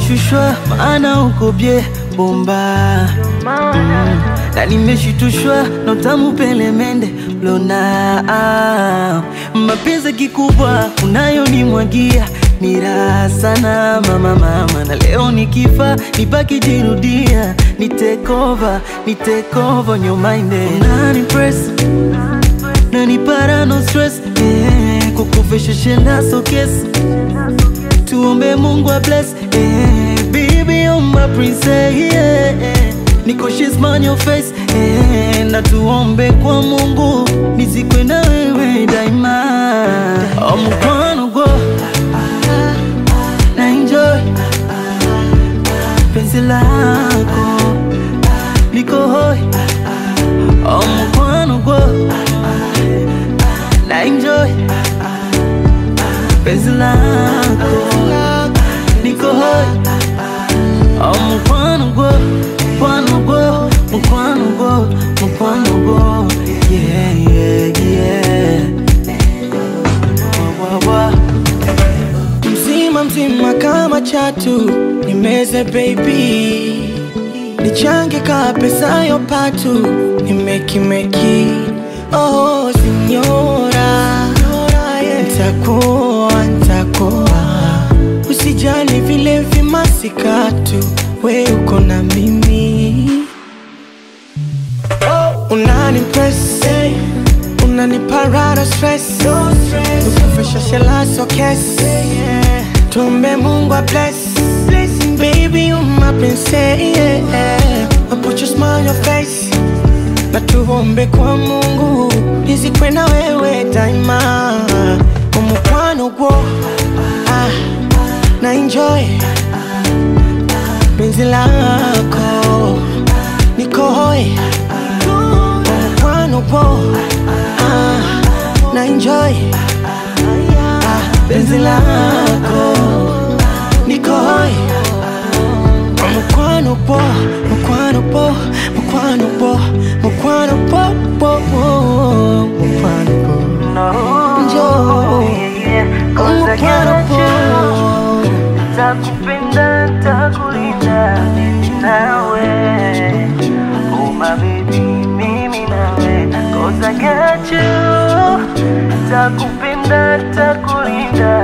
umeshushwa maana uko bye bomba mm. na nimeshitushwa na utamu pelemende lona ah. mapenzi kikubwa unayonimwagia ni raha sana mama mama, na leo nikifa nibaki jirudia, ni take over, ni take over your mind unani press nani para no stress eh, kukufisha shenda so kiss tuombe Mungu a bless eh, baby you're my princess yeah, eh. Niko she's man your face eh, na tuombe kwa Mungu nizikwe na wewe daima oh, mkwano go na enjoy penzi lako liko hoi oh, mkwano go na enjoy penzi lako liko hoi oh, mkwano go mkwano go mkwano go mkwano go yeah yeah yeah wa, wa, wa. mzima mzima kama chatu nimeze baby nichange ka pesa yo patu nimekimeki oh sinyora ntakuwa ntakuwa usijali vile vimasikatu we uko na mimi unani press unaniparara stress ukufisha shela so kes tumbe mungu a bless Blessing, baby you my princess yeah. I put your smile on your face na tuombe kwa mungu nizikwe na wewe daima umukwano gwo ah, na enjoy penzi lako nikohoe umukwano gwo ah, na enjoy ah, penzi lako nikohoe mukwano po mukwano po mukwano po mukwano po po po mukwano po Njoo. mukwano po Takupenda, takulinda mimi nawe Oh my baby, mimi nawe Cause I got you Takupenda, takulinda